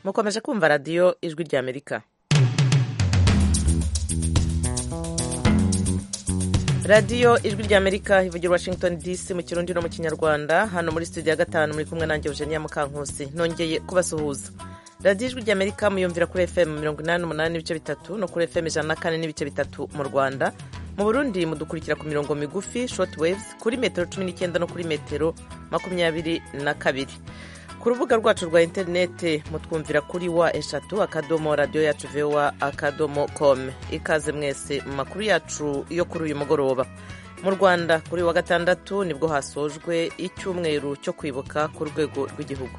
mukomeje kumva radiyo ijwi ry'amerika radiyo ijwi ry'amerika ivugira washington dc mu kirundi no mu kinyarwanda hano muri studio ya gatanu muri kumwe nanjye eugenia mukankusi nongeye kubasuhuza radiyo ijwi ry'amerika muyumvira kuri fm mirongo inani n'umunani n'ibice bitatu no kuri fm ijana na kane n'ibice bitatu mu rwanda mu burundi mudukurikira ku mirongo migufi short waves kuri metero cumi n'icyenda no kuri metero makumyabiri na kabiri ku rubuga rwacu rwa interinete mutwumvira kuri wa eshatu akadomo radiyo yacu vewa akadomo komu ikaze mwese mu makuru yacu yo kuri uyu mugoroba mu rwanda kuri wa gatandatu nibwo hasojwe icyumweru cyo kwibuka ku rwego rw'igihugu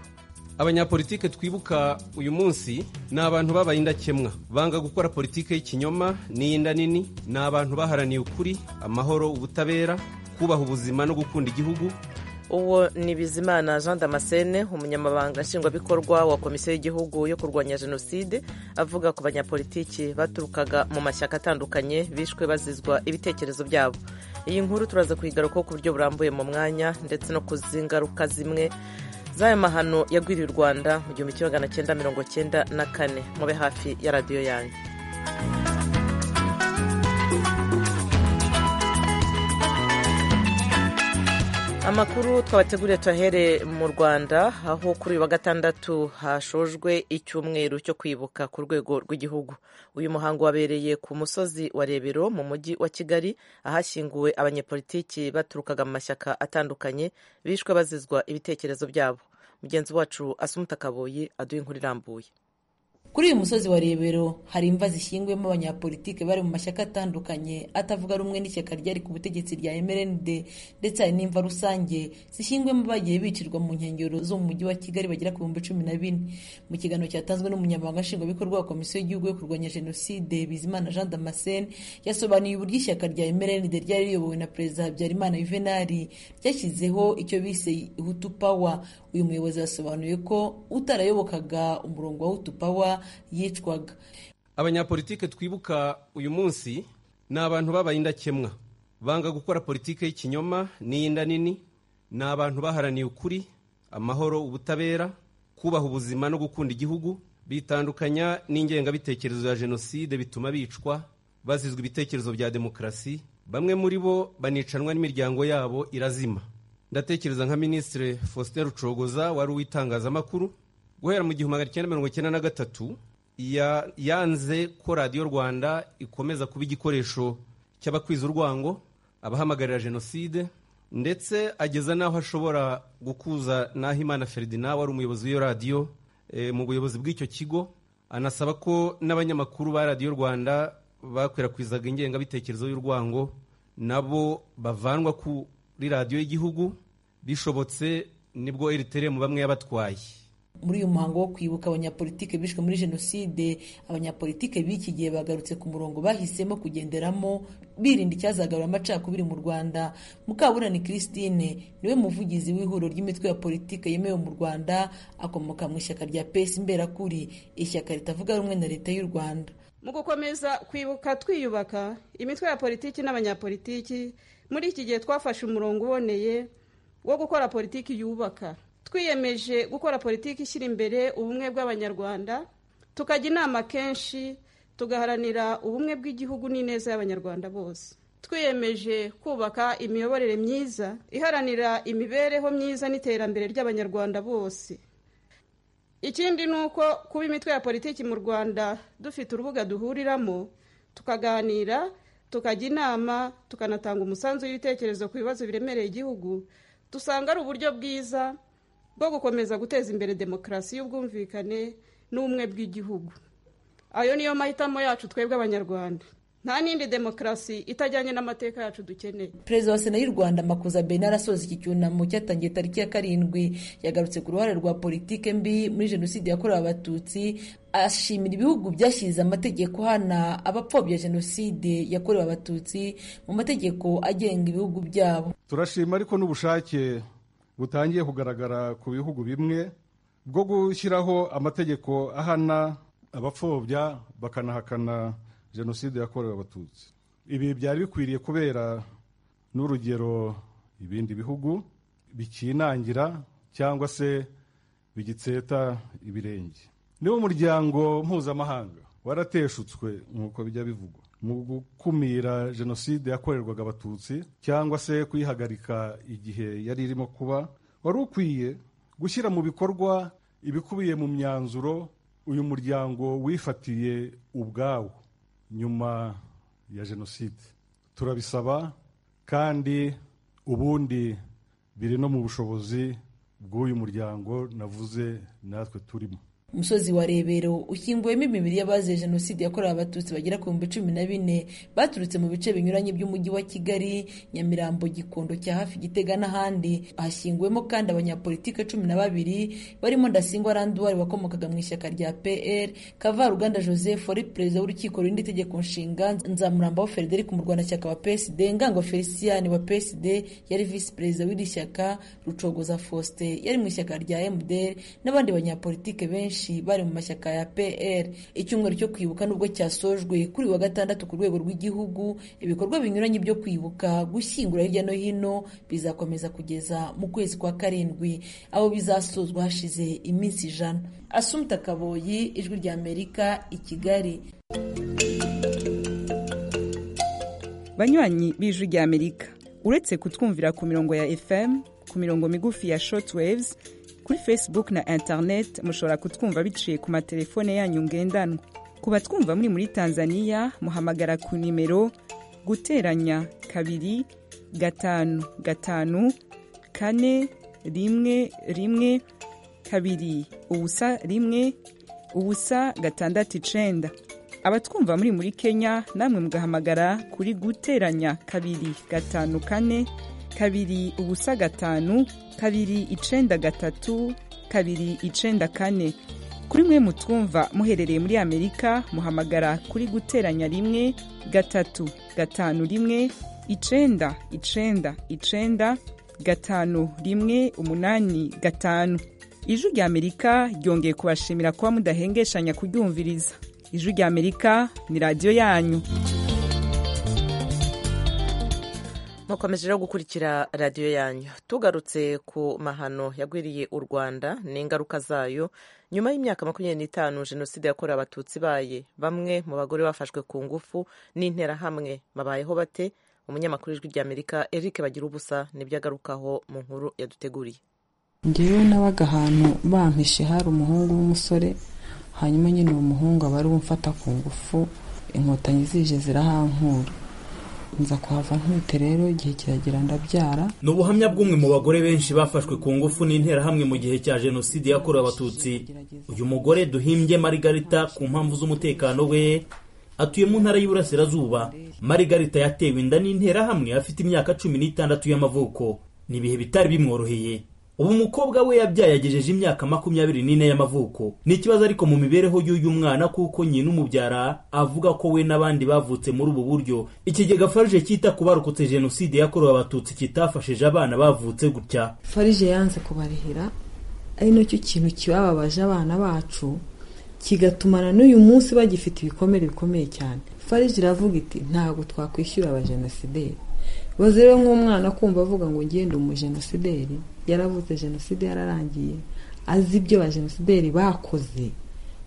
abanyapolitike twibuka uyu munsi ni abantu babaye indakemwa banga gukora politike y'ikinyoma n'iy'inda nini ni abantu baharaniye ukuri amahoro ubutabera kubaha ubuzima no gukunda igihugu uwo ni bizimana jean damascene umunyamabanga nshingwabikorwa wa komisiyo y'igihugu yo kurwanya jenoside avuga ku banyapolitiki baturukaga mu mashyaka atandukanye bishwe bazizwa ibitekerezo byabo iyi nkuru turaza kuyigarukaho ku buryo burambuye mu mwanya ndetse no ku zingaruka zimwe z'aya mahano yagwiriye u rwanda mu gihumbi kimwe magana cyenda mirongo cyenda na kane mube hafi ya radiyo yanyu amakuru twabateguriye tuyahere mu rwanda aho kuri uyu wa gatandatu hashojwe icyumweru cyo kwibuka ku rwego rw'igihugu uyu muhango wabereye ku musozi wa rebero mu mujyi wa kigali ahashyinguwe abanyepolitiki baturukaga mu mashyaka atandukanye bishwe bazizwa ibitekerezo byabo mugenzi wacu asumuta kaboyi aduha inkuru irambuye kuri uyu musozi wa rebero hari imva zishyinguyemo abanyapolitike bari mu mashyaka atandukanye atavuga rumwe n'ishyaka ryari ku butegetsi rya mrnd ndetse hari n'imva rusange zishyinguyemo bagiye bicirwa mu nkengero zo mu mujyi wa kigali bagera ku bihumbi cumi na bine mu kiganiro cyatanzwe n'umunyamabanga nshingwabikorwa wa komisiyo y'igihugu yo kurwanya jenoside bizimana jean damascene yasobanuye uburyo ishyaka rya mrnd ryari riyobowe na perezida habyarimana yuvenali ryashyizeho icyo bise hutu pawa uyu muyobozi yasobanuye ko utarayobokaga umurongo wa hutu pawa yicwaga abanyapolitike twibuka uyu munsi ni abantu babaye indakemwa banga gukora politike y'ikinyoma n'iy'inda nini ni abantu baharaniye ukuri amahoro ubutabera kubaha ubuzima no gukunda igihugu bitandukanya n'ingengabitekerezo ya jenoside bituma bicwa bazizwa ibitekerezo bya demokarasi bamwe muri bo banicanwa n'imiryango yabo irazima ndatekereza nka minisitiri faustin rucogoza wari uw'itangazamakuru guhera mu gihumbi magana cyenda mirongo icyenda na gatatu yanze ko radiyo rwanda ikomeza kuba igikoresho cy'abakwiza urwango abahamagarira jenoside ndetse ageza n'aho ashobora gukuza n'ahimana feridina wari umuyobozi w'iyo radiyo mu buyobozi bw'icyo kigo anasaba ko n'abanyamakuru ba radiyo rwanda bakwirakwizaga ingengabitekerezo y'urwango nabo bavanwa kuri radiyo y'igihugu bishobotse nibwo eriteremu bamwe yabatwaye muri uyu muhango wo kwibuka abanyapolitike bishwe muri jenoside abanyapolitike b'iki gihe bagarutse ku murongo bahisemo kugenderamo birinda icyazagarura amacakubiri mu rwanda mukaburani christine niwe muvugizi w'ihuriro ry'imitwe ya politike yemewe mu rwanda akomoka mu ishyaka rya pesi imberakuri ishyaka ritavuga rumwe na leta y'u rwanda mu gukomeza kwibuka twiyubaka imitwe ya politiki n'abanyapolitiki muri iki gihe twafashe umurongo uboneye wo gukora politiki yubaka twiyemeje gukora politiki ishyira imbere ubumwe bw'abanyarwanda tukajya inama kenshi tugaharanira ubumwe bw'igihugu n'ineza y'abanyarwanda bose twiyemeje kubaka imiyoborere myiza iharanira imibereho myiza n'iterambere ry'abanyarwanda bose ikindi ni uko kuba imitwe ya politiki mu rwanda dufite urubuga duhuriramo tukaganira tukajya inama tukanatanga umusanzu w'ibitekerezo ku bibazo biremereye igihugu dusanga ari uburyo bwiza bwo gukomeza guteza imbere demokarasi y'ubwumvikane n'ubumwe bw'igihugu ayo niyo mahitamo yacu twebwe abanyarwanda nta n'indi demokarasi itajyanye n'amateka yacu dukeneye perezida wa sena y'u rwanda makuza benara asoza iki cyunamo cyatangiye tariki ya karindwi yagarutse ku ruhare rwa politike mbi muri jenoside yakorewe abatutsi ashimira ibihugu byashyize amategeko hana abapfobya jenoside yakorewe abatutsi mu mategeko agenga ibihugu byabo turashima ariko n'ubushake butangiye kugaragara ku bihugu bimwe bwo gushyiraho amategeko ahana abapfobya bakanahakana jenoside yakorewe abatutsi ibi byari bikwiriye kubera n'urugero ibindi bihugu bikinangira cyangwa se bigitseta ibirenge niwo muryango mpuzamahanga warateshutswe nk'uko bijya bivugwa mu gukumira jenoside yakorerwaga abatutsi cyangwa se kuyihagarika igihe yari irimo kuba wari ukwiye gushyira mu bikorwa ibikubiye mu myanzuro uyu muryango wifatiye ubwawo nyuma ya jenoside turabisaba kandi ubundi biri no mu bushobozi bw'uyu muryango navuze natwe turimo umusozi wa rebero ukinguwemo imibiri y'abazize jenoside yakorewe abatutsi bagera ku bihumbi cumi na bine baturutse mu bice binyuranye by'umujyi wa kigali nyamirambo gikondo cya hafi gitega n'ahandi hashyinguwemo kandi abanyapolitike cumi na babiri barimo ndasingwa randuwari wakomokaga mu ishyaka rya pr kavaruganda joseph wari perezida w'urukiko rurinda itegeko nshinga nzamurambaho frederic umurwanashyaka wa psd ngango felicien wa psd yari visi perezida w'iri shyaka rucogoza faustin yari mu ishyaka rya mdr n'abandi banyapolitike benshi bari mu mashyaka ya pr icyumweru cyo kwibuka nubwo cyasojwe kuri wa gatandatu ku rwego rw'igihugu ibikorwa binyuranye byo kwibuka gushyingura hirya no hino bizakomeza kugeza mu kwezi kwa karindwi aho bizasozwa hashize iminsi ijana asumta kaboyi ijwi ry'amerika i kigali banywanyi b'ijwi ry'amerika uretse kutwumvira ku mirongo ya fm ku mirongo migufi ya shortwaves kuri facebook na internet mushobora kutwumva biciye ku matelefone yanyu ngendanwa ku batwumva muri muri tanzania muhamagara ku nimero guteranya kabiri gatanu gatanu kane rimwe rimwe kabiri ubusa rimwe ubusa gatandatu icenda abatwumva muri muri kenya namwe mugahamagara kuri guteranya kabiri gatanu kane kabiri ubusa gatanu kabiri icenda gatatu kabiri icenda kane kuri mwe mutwumva muherereye muri amerika muhamagara kuri guteranya rimwe gatatu gatanu rimwe icenda icenda icenda gatanu rimwe umunani gatanu ijwi rya amerika ryongeye kubashimira kuba mudahengeshanya kuryumviriza ijwi rya amerika ni radiyo yanyu mukomeje rero gukurikira radiyo yanyu tugarutse ku mahano yagwiriye u rwanda n'ingaruka zayo nyuma y'imyaka makumyabiri n'itanu jenoside yakorewe abatutsi ibaye bamwe mu bagore bafashwe ku ngufu n'interahamwe babayeho bate umunyamakuru w'ijwi ry'amerika eric bagira ubusa nibyo agarukaho mu nkuru yaduteguriye ngewe nabaga ahantu bampishe hari umuhungu w'umusore hanyuma nyine uwo muhungu aba ari umfata ku ngufu inkotanyi zije zirahankura nza kuhava ntute rero igihe kiragera ndabyara ni ubuhamya bw'umwe mu bagore benshi bafashwe ku ngufu n'interahamwe mu gihe cya jenoside yakorewe abatutsi uyu mugore duhimbye marigarita ku mpamvu z'umutekano we atuye mu ntara y'Iburasirazuba marigarita yatewe inda n'interahamwe afite imyaka cumi n'itandatu y'amavuko ni ibihe bitari bimworoheye ubu umukobwa we yabyaye yagejeje imyaka makumyabiri n'ine y'amavuko ni ikibazo ariko mu mibereho y'uyu mwana kuko nyina umubyara avuga ko we n'abandi bavutse muri ubu buryo ikigega farije cyita ku barokotse jenoside yakorewe abatutsi kitafashije abana bavutse gutya farije yanze kubarihira ari nacyo kintu kibababaje abana bacu kigatuma na n'uyu munsi bagifite ibikomere bikomeye cyane farije iravuga iti ntabwo twakwishyura abajenosideri baze rero nk'umwana kumva avuga ngo ngende umujenosideri yaravutse jenoside yararangiye azi ibyo bajenosideri bakoze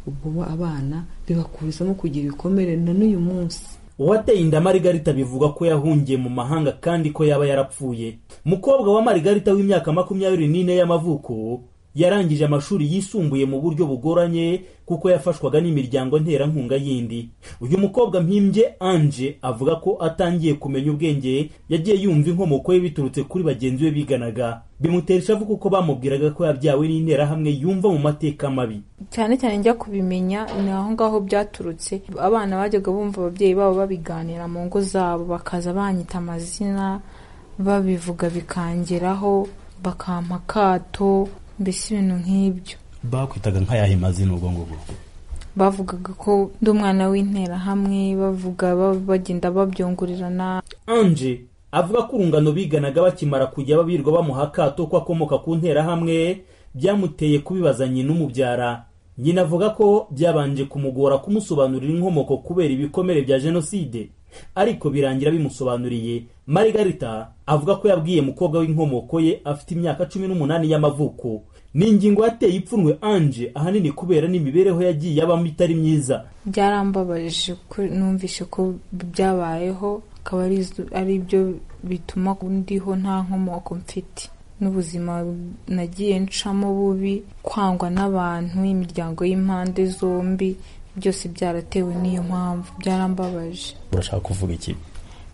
ubwo abana bibakurizamo kugira ibikomere na n'uyu munsi uwateye inda marigarita bivuga ko yahungiye mu mahanga kandi ko yaba yarapfuye mukobwa wa marigarita w'imyaka makumyabiri n'ine y'amavuko yarangije amashuri yisumbuye mu buryo bugoranye kuko yafashwaga n'imiryango nterankunga yindi uyu mukobwa mpimbye anje avuga ko atangiye kumenya ubwenge yagiye yumva inkomoko ye biturutse kuri bagenzi be biganaga bimutera ishavu kuko bamubwiraga ko yabyawe n'interahamwe yumva mu mateka mabi cyane cyane njya kubimenya ni aho ngaho byaturutse abana bajyaga bumva ababyeyi babo babiganira mu ngo zabo bakaza banyita amazina babivuga bikangeraho bakampa akato mbese ibintu nk'ibyo bakwitaga nk'ayahe mazina ubwo ngubwo bavugaga ko ndi umwana w'interahamwe bavuga bagenda babyongurirana anje avuga ko urungano biganaga bakimara kujya babirwa bamuha akato ko akomoka ku nterahamwe byamuteye kubibaza nyina umubyara nyina avuga ko byabanje kumugora kumusobanurira inkomoko kubera ibikomere bya jenoside ariko birangira bimusobanuriye marigarita avuga ko yabwiye mukobwa w'inkomoko ye afite imyaka cumi n'umunani y'amavuko ni ingingo yateye ipfunwe anje ahanini kubera n'imibereho yagiye abamo itari myiza byarambabaje ko numvise ko byabayeho akaba ari zo- ari byo bituma ndiho nta nkomoko mfite n'ubuzima nagiye ncamo bubi kwangwa n'abantu imiryango y'impande zombi byose byaratewe n'iyo mpamvu byarambabaje urashaka kuvuga iki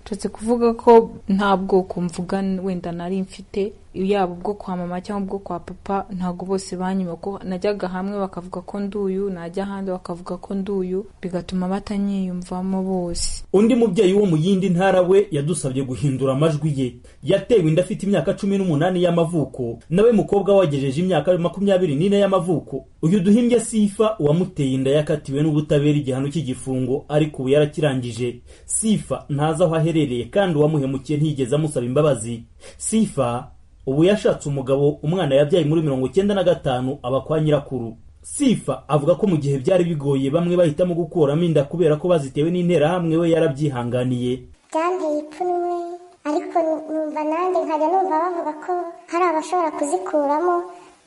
Nshatse kuvuga ko nta bwoko mvuga wenda nari mfite yaba ubwo kwa mama cyangwa ubwo kwa papa ntabwo bose banyuma ko najyaga hamwe bakavuga ko nduyu najya ahandi bakavuga ko nduyu bigatuma batanyiyumvamo bose undi mubyeyi wo mu yindi ntara we yadusabye guhindura amajwi ye yatewe inda afite imyaka cumi n'umunani y'amavuko nawe mukobwa wagejeje imyaka makumyabiri n'ine y'amavuko uyu duhimbye sifa uwamuteye inda yakatiwe n'ubutabera igihano cy'igifungo ariko ubu yarakirangije sifa ntazi aho aherereye kandi uwamuhemukiye ntiyigeze amusaba imbabazi sifa ubu yashatse umugabo umwana yabyaye muri mirongo icyenda na gatanu aba kwa nyirakuru sifa avuga ko mu gihe byari bigoye bamwe bahitamo gukuramo inda kubera ko bazitewe n'interahamwe we yarabyihanganiye byanteye ipfunwe ariko numva nanjye nkajya numva bavuga ko hari abashobora kuzikuramo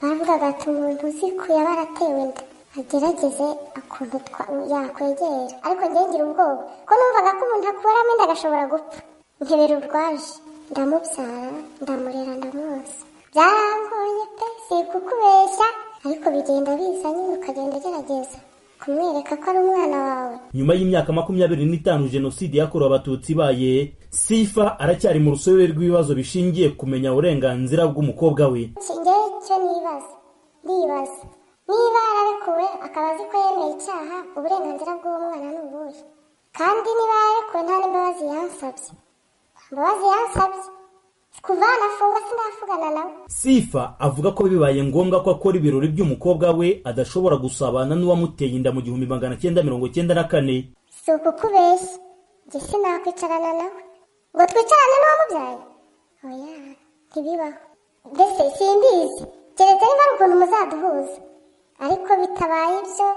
baravugaga ati umuntu uzikuye aba aratewe inda agerageze ukuntu twa- yakwegera ariko njye ngira ubwoba ko numvaga ko umuntu akuramo inda agashobora gupfa nkebera urwaje ndamubyara ndamurera ndamwonsa byarangoye pe si kukubeshya ariko bigenda biza nyine ukagenda ugerageza kumwereka ko ari umwana wawe nyuma y'imyaka makumyabiri n'itanu jenoside yakorewe abatutsi ibaye sifa aracyari mu rusobe rw'ibibazo bishingiye kumenya uburenganzira bw'umukobwa we njyewe icyo nibaza ndibaza niba yararekuwe akaba azi ko yemeye icyaha uburenganzira bw'umwana ni ubuhe kandi niba yararekuwe nta n'imbabazi yansabye nta mbabazi yansabye kuva yanafunga sinavugana nawe sifa avuga ko bibaye ngombwa ko akora ibirori by'umukobwa we adashobora gusabana n'uwamuteye inda mu gihumbi magana cyenda mirongo cyenda na kane si ukukubeshya njye sinakwicarana nawe ngo twicarane n'uwamubyaye oya ntibibaho mbese simbizi keretse niba ari ukuntu muzaduhuza ariko bitabaye ibyo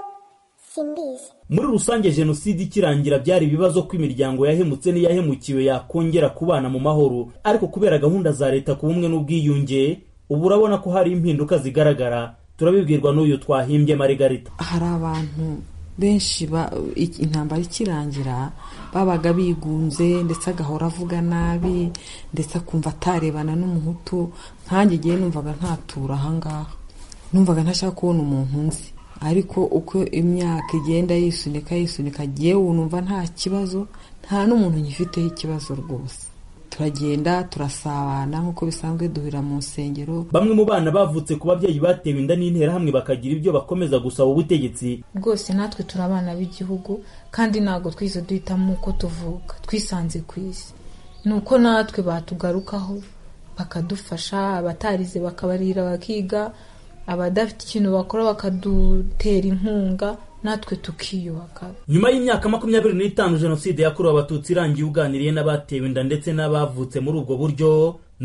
simbizi muri rusange jenoside ikirangira byari ibibazo ko imiryango yahemutse n'iyahemukiwe yakongera kubana mu mahoro ariko kubera gahunda za leta ku bumwe n'ubwiyunge ubu urabona ko hari impinduka zigaragara turabibwirwa n'uyu twahimbye marigarita hari abantu benshi ba- i- intambara ikirangira babaga bigunze ndetse agahora avuga nabi ndetse akumva atarebana n'umuhutu nkanjye igihe numvaga ntatura ahangaha numvaga ntashaka kubona umuntu nzi ariko uko imyaka igenda yisunika yisunika yewe numva nta kibazo nta n'umuntu ngifiteho ikibazo rwose turagenda turasabana nk'uko bisanzwe duhurira mu nsengero bamwe mu bana bavutse ku babyeyi batewe inda n'interahamwe bakagira ibyo bakomeza gusaba ubutegetsi rwose natwe turi abana b'igihugu kandi ntabwo twize duhitamo uko tuvuka twisanze ku isi ni uko natwe batugarukaho bakadufasha abatarize bakabarira bakiga abadafite ikintu bakora bakadutera inkunga natwe tukiyubaka nyuma y'imyaka makumyabiri n'itanu jenoside yakorewe abatutsi irangiye uganiriye n'abatewe inda ndetse n'abavutse muri ubwo buryo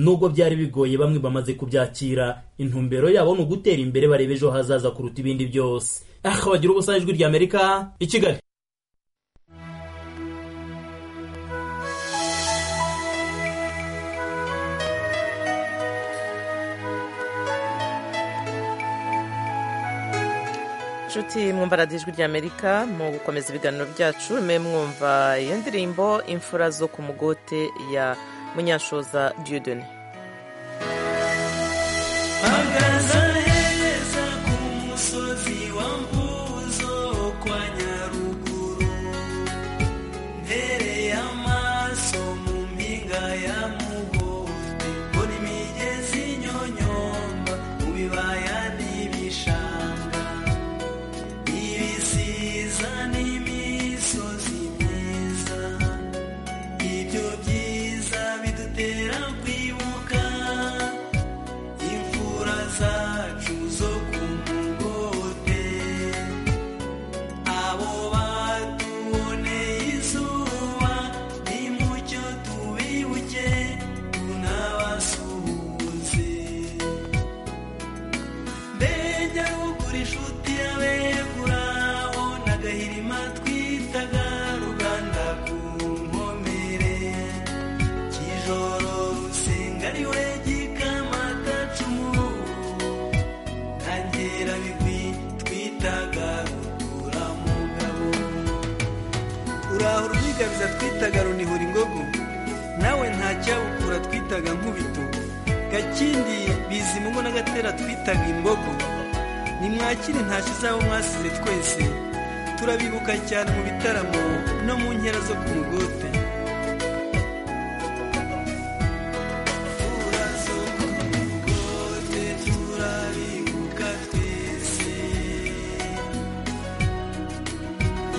nubwo byari bigoye bamwe bamaze kubyakira intumbero yabo ni ugutera imbere bareba ejo hazaza kuruta ibindi byose aha bagira ubusa ijwi rya amerika i kigali inshuti mwumva radiyo ijwi ry'amerika mu gukomeza ibiganiro byacu mwe mwumva iyo ndirimbo imfura zo ku mugote ya munyashoza diyodone hagaza heza ku musozi wa mvuzo kwa nyaruguru mbere y'amaso mu mpinga ya mugote mbona imigezi nyonyomba mu bibaya n'ibishanga ibisiza n'imisozi myiza ibyo byiza bidutera kwibuka rukiza twitaga runihura ingogo nawe nta cyabukura twitaga nkubito gakindi bizimungo n'agatera twitaga imbogo nimwakire ntashyo zabo mwasize twese turabibuka cyane mu bitaramo no mu nkera zo ku mugote turabibuka twese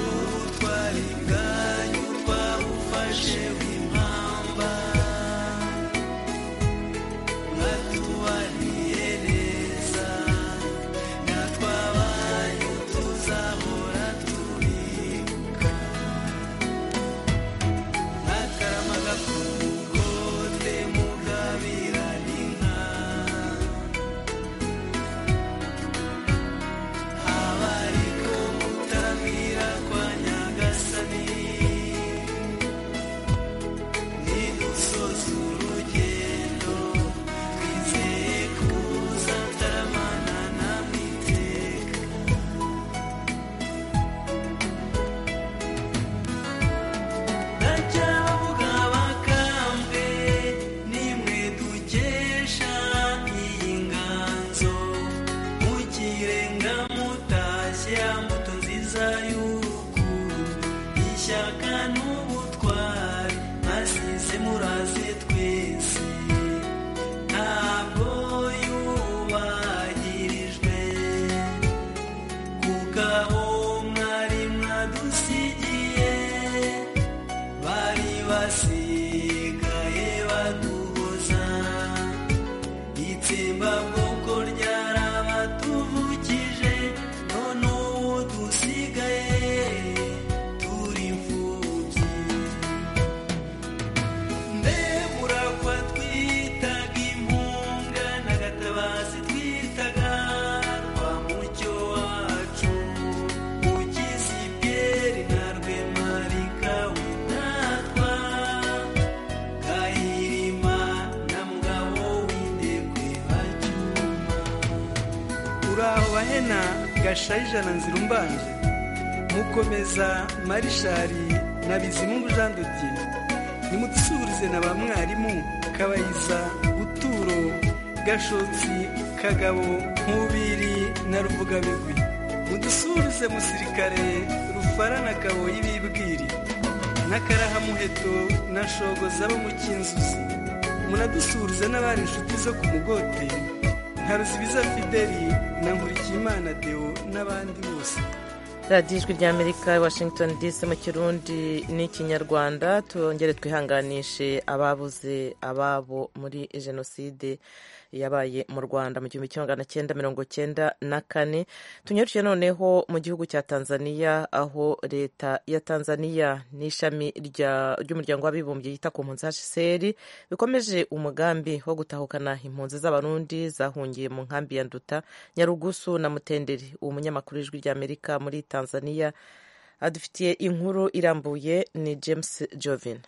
ubutwari bwanyu twabufashe impamba mwatubaniye neza natwe abanyu tuzahora tubibuka ntakaramaga ku mugote mugabirana inka abariko mutabwira kwa nyagasani nidusoza urugendo twizeye kuza taramana namwe iteka ndacavuga bakambwe nimwe dukesha iyi nganzo mukirenga mutashye mbuto nziza y'urukundo ishyaka n'ubutwari mwasize muraze twese ntabwo yubahirijwe kuko abo mwari mwadusigiye bari basigaye baduhoza itsembabwoko ryarabatuvukije none ubu dusigaye turi imfubyi mbe murakwa twitaga impunga n'agatabazi twitaga rwa mucyo wacu ukizi piyeri na rwemarika witatwa gahirima na mugabo w'indekwe bacuma uraho bahena gasharija na nzira umbanje mukomeza marishari na bizimungu jean de dieu nimudusubirize na ba mwarimu kabayiza buturo gashotsi kagabo nkubiri na ruvugabigwi mudusubirize musirikare rufara na kaboyi bibwiri n'akarahamuheto na shogoza bo mu cyinzuzi munadusurize n'abari inshuti zo ku mugote nka ruzibiza fideli na nkurikiyimana deo n'abandi bose radiyo ijwi ry'amerika washington dc mu kirundi n'ikinyarwanda tongere twihanganishe ababuze ababo muri jenoside yabaye mu rwanda mu gihumbi kimwe magana cyenda mirongo cyenda na kane tunyarukiye noneho mu gihugu cya tanzania aho leta ya tanzania n'ishami rya- ry'umuryango w'abibumbye yita ku mpunzi hcr bikomeje umugambi wo gutahukana impunzi z'abarundi zahungiye mu nkambi ya nduta nyarugusu na mutenderi uwo munyamakuru w'ijwi ry'amerika muri tanzania adufitiye inkuru irambuye ni james jovin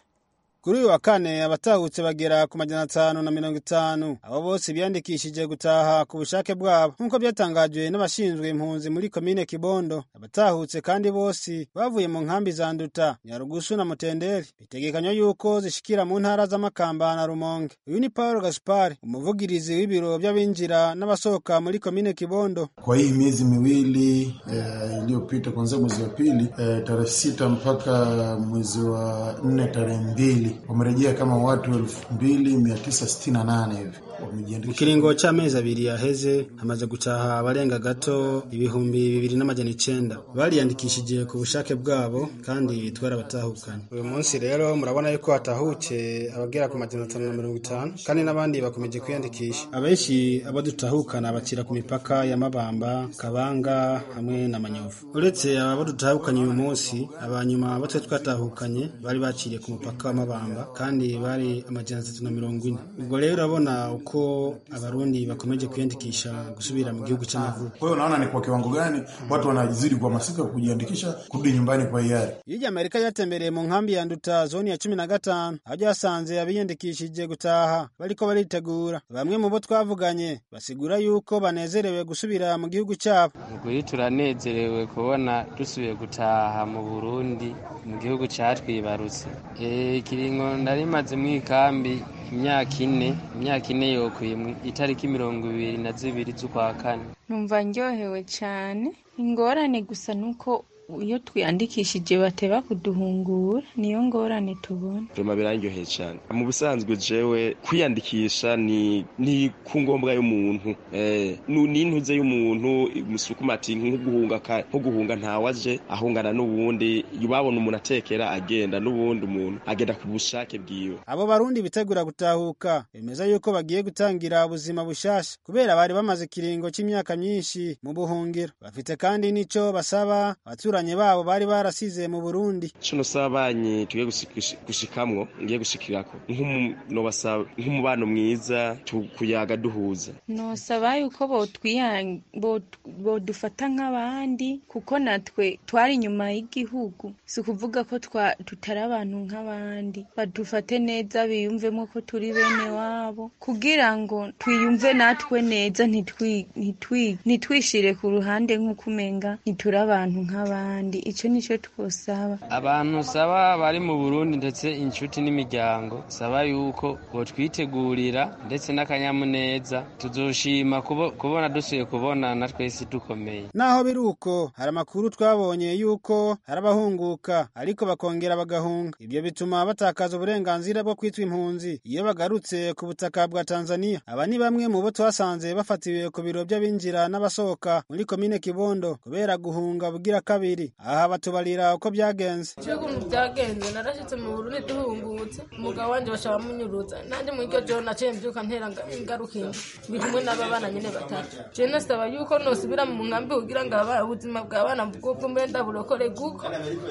kuri uyu wa kane abatahutse bagera ku majana atanu na mirongo itanu abo bose biyandikishije gutaha ku bushake bwabo nk'uko byatangajwe n'abashinzwe impunzi muri komine kibondo abatahutse kandi bose bavuye mu nkambi za nduta nyarugusu na mutenderi bitegekanywa yuko zishikira mu ntara z'amakamba na rumonge uyu ni paul gaspar umuvugirizi w'ibiro by'abinjira n'abasohoka muri komine kibondo Kwa hii miezi miwili eh, iliyopita kuanzia mwezi wa pili eh, tarehe sita mpaka mwezi wa nne tarehe mbili wamerejea kama watu elfu mbili mia tisa sitini na nane hivi mu wamejiandikisha. kiringo c'amezi abiri yaheze hamaze gutaha abarenga gato ibihumbi bibiri n'amajana icenda bariyandikishije ku bushake bwabo kandi twarabatahukanye uyu munsi rero murabona yuko hatahutse abagera ku majana atanu na mirongo itanu kandi n'abandi bakomeje kwiyandikisha abenshi abo dutahukana bakira ku mipaka ya mabamba kabanga hamwe na manyovu uretse abo dutahukanye uyu munsi abanyuma batwe twatahukanye bari baciriye ku mupaka wa mabamba Karamba kandi bari amajana atatu na mirongo ine ubwo rero urabona uko abarundi bakomeje kwiyandikisha gusubira mu gihugu cy'amavuko Kwa hiyo unaona ni kwa kiwango gani watu wanazidi kuhamasika kujiandikisha kurudi nyumbani kwa hiari. hirya amerika yatembereye mu nkambi ya nduta zoni ya cumi na gatanu aho byasanze abiyandikishije gutaha bariko baritegura bamwe mu bo twavuganye basigura yuko banezerewe gusubira mu gihugu cyabo ubwo iyo turanezerewe kubona dusubiye gutaha mu burundi mu gihugu catwibarutse Eh, kiringo narimaze mw'ikambi imyaka ine imyaka ine yokwimwe itariki mirongo ibiri na zibiri z'ukwa kane numva ndyohewe cyane ingorane gusa ni uko iyo twiyandikishije bateba kuduhungura niyo ngorane tubona Rema birangyoheye cyane mu busanzwe jewe kwiyandikisha ni ni ku ngombwa y'umuntu eh nu- ni intuze y'umuntu musukuma ati nko guhunga ka- nko guhunga ntawaje ahungana n'ubundi babona umuntu atekera agenda n'ubundi umuntu agenda ku bushake bwiwe abo barundi bitegura gutahuka bemeza yuko bagiye gutangira ubuzima bushasha kubera bari bamaze ikiringo cy'imyaka myinshi mu buhungiro bafite kandi n'ico basaba abaturanyi babo bari barasize mu burundi cuno sabanyi tugiye gushi- gushi- gushikamwo ngiye gushikirako nk'umu- nobasaba nk'umubano mwiza tu- kuyaga duhuza nosaba yuko botwiya- bot- bodufata nk'abandi kuko natwe twari inyuma y'igihugu si ukuvuga ko twa- tutari abantu nk'abandi badufate neza biyumvemo ko turi bene wabo kugira ngo twiyumve natwe neza ntitwi- ntitwi- ntitwishire ku ruhande nk'uko umenga ntituri abantu nk'abandi icyo nicyo twosaba abantu saba bari mu burundi ndetse inshuti n'imiryango saba yuko botwitegurira ndetse n'akanyamuneza tuzoshima kubo- kubona dusuye kubona na twese dukomeye naho biri uko hari amakuru twabonye yuko hari abahunguka ariko bakongera bagahunga ibyo bituma batakaza uburenganzira bwo kwitwa impunzi iyo bagarutse ku butaka bwa tanzania aba ni bamwe mu bo twasanze bafatiwe ku biro by'abinjira n'abasohoka muri komine kibondo kubera guhunga bugira kabiri aha batubarira uko byagenze iciye ukuntu byagenze narashyitse mu burundi duhungutse umugabo wanjye bashaka munyurutsa nanjye muri iryo joro naciye mbyuka ntera ingarukingi biri kumwe n'aba bana nyine batatu ciye nasaba yuko nosubira mu nkambi kugira ngo aba ubuzima bw'abana bw'ubwo mbe ndaburokore kuko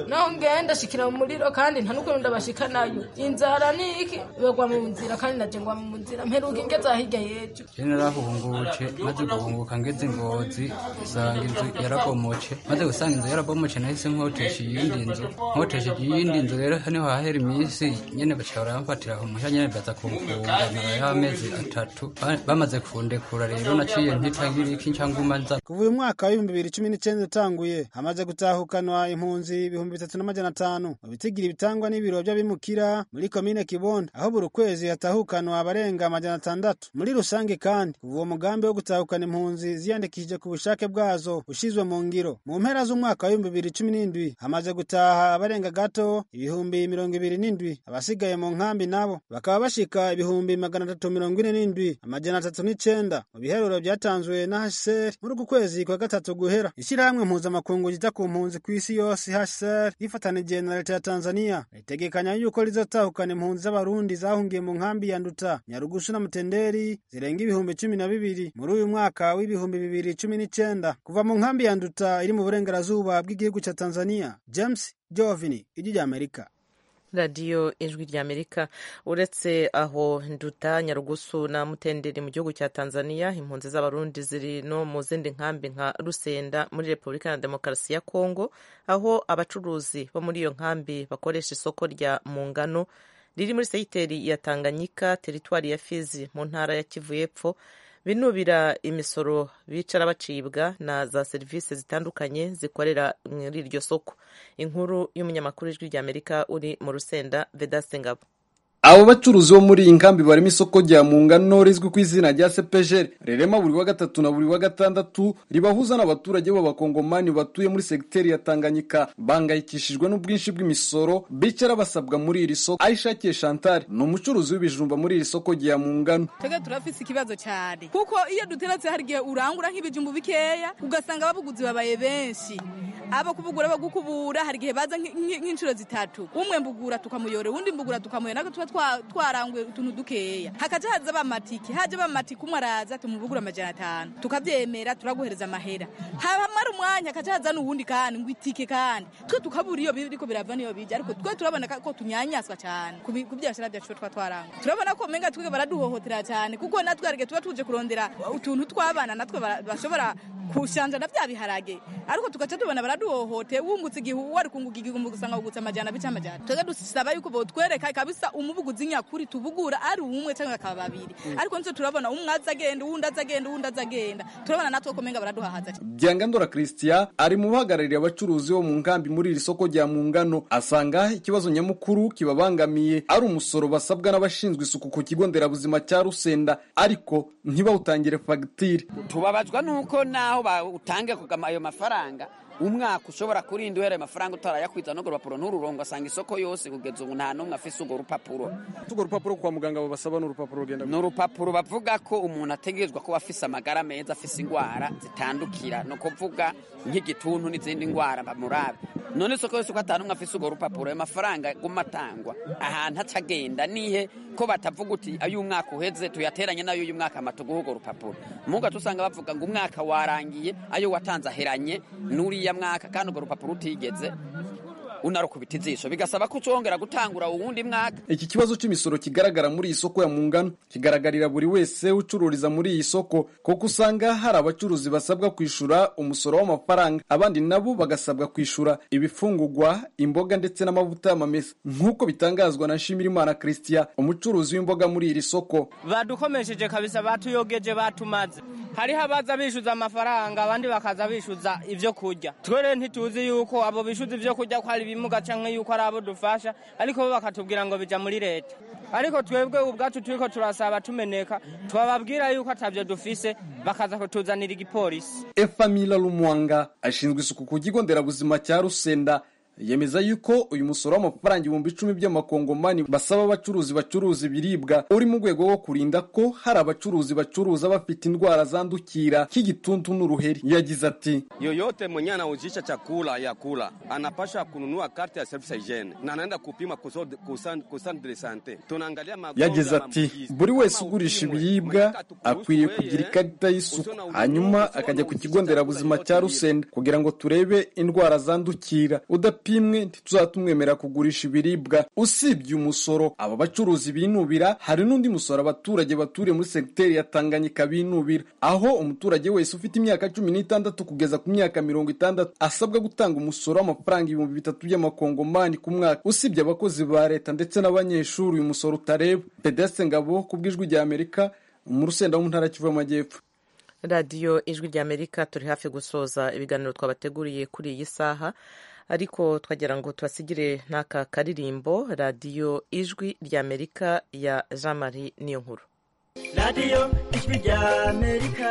naho ngenda shikira mu muriro kandi nta n'ukuntu ndabashika nayo inzara ni iki bagwa mu nzira kandi naje ngwa mu nzira mperuka ingeza hirya y'ejo jene narahuhungutse maze guhunguka ngeze ingozi usanga inzu yarabomoce maze gusanga inzu yarabomoce nahise nkotesha iyindi nzu nkotesha iyindi nzu rero niho hahera iminsi nyene baca baramfatira umusha nyene baza kumfunga narayeho amezi atatu Ba- bamaze kundekura rero naciye ntitangira iki ncanguma nza kuva uyu mwaka w'ibihumbi bibiri cumi n'icyenda utanguye hamaze gutahukanwa impunzi ibihumbi bitatu n'amajana atanu mu bitigira ibitangwa n'ibiro by'abimukira muri komine kibondo aho buri kwezi hatahukanwa abarenga amajana atandatu muri rusange kandi kuva uwo mugambi wo gutahukana impunzi ziyandikishije ku bushake bwazo ushyizwe mu ngiro mu mpera z'umwaka w'ibihumbi bibiri cumi n'indwi hamaze gutaha abarenga gato ibihumbi mirongo ibiri n'indwi abasigaye mu nkambi nabo bakaba bashika ibihumbi magana atatu mirongo ine n'indwi amajana atatu n'icenda mu biharuro byatanzwe na hcr muri uku kwezi kwa gatatu guhera ishyirahamwe mpuzamakungu ryita ku mpunzi ku isi yose hcr rifatanije na leta ya tanzania ritegekanya yuko rizatahukana impunzi z'abarundi zahungiye mu nkambi ya nduta nyarugusu na mutenderi zirenga ibihumbi cumi na bibiri muri uyu mwaka w'ibihumbi bibiri cumi n'icenda kuva mu nkambi ya nduta iri mu burengerazuba bw'igihugu cya tanzania james jovini ijwi rya amerika radiyo ijwi rya amerika uretse aho nduta nyarugusu na mutenderi mu gihugu cya tanzania impunzi z'abarundi ziri no mu zindi nkambi nka rusenda muri repubulika ya demokarasi ya kongo aho abacuruzi bo muri iyo nkambi bakoresha isoko rya mungano riri muri seyiteri ya tanganyika teritwari ya fizi mu ntara ya kivu y'epfo binubira imisoro bicara bacibwa na za serivisi zitandukanye zikorera muri iryo soko inkuru y'umunyamakuru w'ijwi ry'amerika uri mu rusenda vedaste ngabo abo bacuruzi bo muri iyi nkambi barimo isoko rya mungano rizwi ku izina rya sepejeri rirema buri wa gatatu na buri wa gatandatu ribahuza n'abaturage b'abakongomani batuye muri segiteri ya tanganyika bangayikishijwe n'ubwinshi bw'imisoro bicara basabwa muri iri soko ayishakiye chantal ni umucuruzi w'ibijumba muri iri soko rya mungano twebwe turafise ikibazo cyane kuko iyo duteretse hari igihe urangura nk'ibijumbu bikeya ugasanga ababuguzi babaye benshi aba kubugura bagukubura hari igihe baza nk'inshuro zitatu umwe mbugura tukamuyora uwundi mbugura tukamuyora natwe tuba twa- twaranguye utuntu dukeya hakaja haza abamatiki haje abamatiki umwe araza tumubugura amajana atanu tukavyemera turaguhereza amahera hamara umwanya hakaja haza n'uwundi kandi ngo itike kandi twe tukabura iyo biriko birava niyo bija ariko twe turabona ko tunyanyaswa cyane ku bi- ku vyashara vyacu twa twaranguye turabona ko umenga twebwe baraduhohotera cyane kuko natwe arige tuba tuje kurondera utuntu tw'abana natwe bara- bashobora kushanja na bya biharage ariko tugaca tubona baraduhohoteye wungutse igihe wari kunguka igihumbi gusanga wugutse amajana bica amajana twebwe dusaba yuko botwereka kabisa umubuguzi nyakuri tubugura ari umwe cyangwa akaba babiri ariko nitwe turabona umwe aza agenda uwundi aza agenda uwundi aza agenda turabona natwe ko umenga baraduhahaza byangandora christian ari mu bahagarariye abacuruzi bo mu nkambi muri iri soko rya mu ngano asanga ikibazo nyamukuru kibabangamiye ari umusoro basabwa n'abashinzwe isuku ku kigo nderabuzima cya rusenda ariko ntibawutangire fagitire tubabazwa nuko naho utange ayo mafaranga umwaka ushobora kurinda uhereye amafaranga utarayakwiza n'urwo rupapuro ntururongwa asanga isoko yose kugeza ubu nta n'umwe afise urwo rupapuro urwo rupapuro kwa muganga babasaba ni urupapuro rugenda ni urupapuro bavuga ko umuntu ategerezwa kuba afise amagara meza afise indwara zitandukira ni ukuvuga nk'igituntu n'izindi ndwara bamurabe none isoko yose uko atanu umwe afise urwo rupapuro ayo mafaranga guma atangwa ahantu atagenda nihe ko batavuga uti ayo umwaka uheze tuyateranye n'ayo uyu mwaka amatuguha urwo rupapuro muga tusanga bavuga ngo umwaka warangiye ayo watanze aheranye n'uriya mwaka kandi urwo rupapuro utigeze unarukubita ijisho bigasaba ko ucongera gutangura uwundi mwaka iki kibazo cy'imisoro kigaragara muri iyi soko ya mungano kigaragarira buri wese ucururiza muri iyi soko kuko usanga hari abacuruzi basabwa kwishyura umusoro w'amafaranga abandi nabo bagasabwa kwishyura ibifungugwa imboga ndetse n'amavuta y'amamesa nk'uko bitangazwa na Nshimirimana christian umucuruzi w'imboga muri iri soko badukomesheje kabisa batuyogeje batumaze hariho abaza bishyuza amafaranga abandi bakaza bishyuza ibyo kurya twe rero ntituzi yuko abo bishyuza ibyo kurya ko hari ibimuga cyangwa yuko ari abo dufasha ariko bo bakatubwira ngo bijya muri leta ariko twebwe ubwacu turi ko turasaba tumeneka tubababwira yuko atabyo dufise bakaza kutuzanira igipolisi efamila rumwanga ashinzwe isuku ku kigo nderabuzima cya rusenda yemeza yuko uyu musoro w'amafaranga ibihumbi icumi by'amakongomani basaba abacuruzi bacuruza ibiribwa uri mu rwego rwo kurinda ko hari abacuruzi bacuruza bafite indwara zandukira nk'igituntu n'uruheri yagize ati Yoyote mwenye anauzisha chakula ya kula anapasha kununua karte ya self hygiene na anaenda kupima kusod- kusan- kusan de sante. Tunaangalia magonjwa yagize na ati buri wese ugurisha ibiribwa akwiye kugira ikarita y'isuku hanyuma akajya ku kigo nderabuzima cya rusenda kugira ngo turebe indwara zandukira udapimwe ntituzatumwemera kugurisha ibiribwa usibye umusoro aba bacuruzi binubira hari n'undi musoro abaturage baturiye muri segiteri ya tanganyika binubira aho umuturage wese ufite imyaka cumi n'itandatu kugeza ku myaka mirongo itandatu asabwa gutanga umusoro w'amafaranga ibihumbi bitatu by'amakongomani ku mwaka usibye abakozi ba leta ndetse n'abanyeshuri uyu musoro utareba pedeste ngabo ku bw'ijwi rya amerika mu rusenda wo mu ntara ya kivu y'amajyepfo radiyo ijwi rya amerika turi hafi gusoza ibiganiro twabateguriye kuri iyi saha ariko twagira ngo tubasigire n'aka karirimbo radiyo ijwi rya amerika ya jean marie niyo nkuru radiyo ijwi rya amerika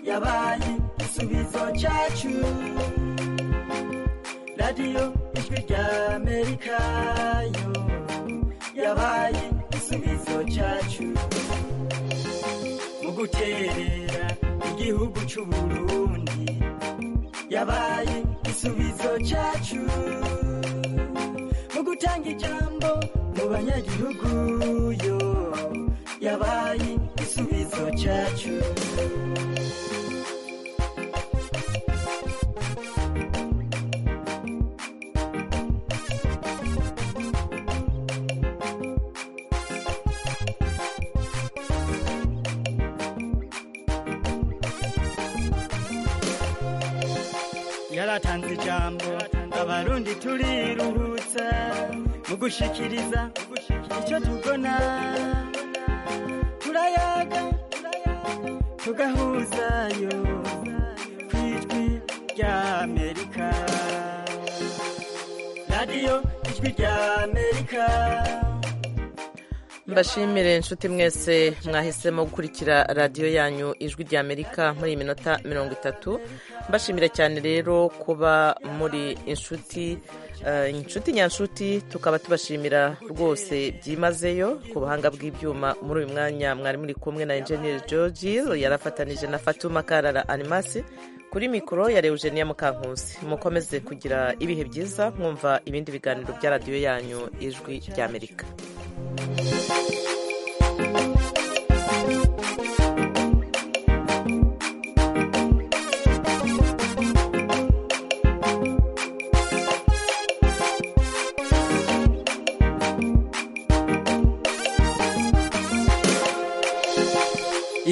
yabaye igisubizo cyacu radiyo ijwi rya amerika yo yabaye igisubizo cyacu mu guterera igihugu cy'u burundi yabaye igisubizo cyacu mu gutanga ijambo mu banyagihugu yo yabaye igisubizo cyacu yaratanze ijambo abarundi turiruhutsa mu gushikiriza icyo tubona turayaga tugahuzayo ku ijwi rya amerika radiyo ijwi rya amerika mbashimire inshuti mwese mwahisemo gukurikira radiyo yanyu ijwi rya amerika muri iyi minota mirongo itatu mbashimira cyane rero kuba muri inshuti inshuti nyanshuti tukaba tubashimira rwose byimazeyo ku buhanga bw'ibyuma muri uyu mwanya mwari muri kumwe na enjeniyeri george yarafatanije na fatuma karara animasi kuri mikoro ya Eugenia Mukankusi mukomeze kugira ibihe byiza mwumva ibindi biganiro bya radiyo yanyu ijwi ry'amerika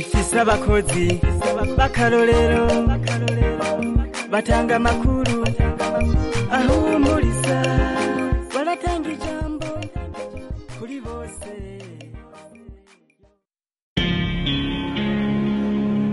ifise abakozi b'akarorero batanga amakuru ahumuriza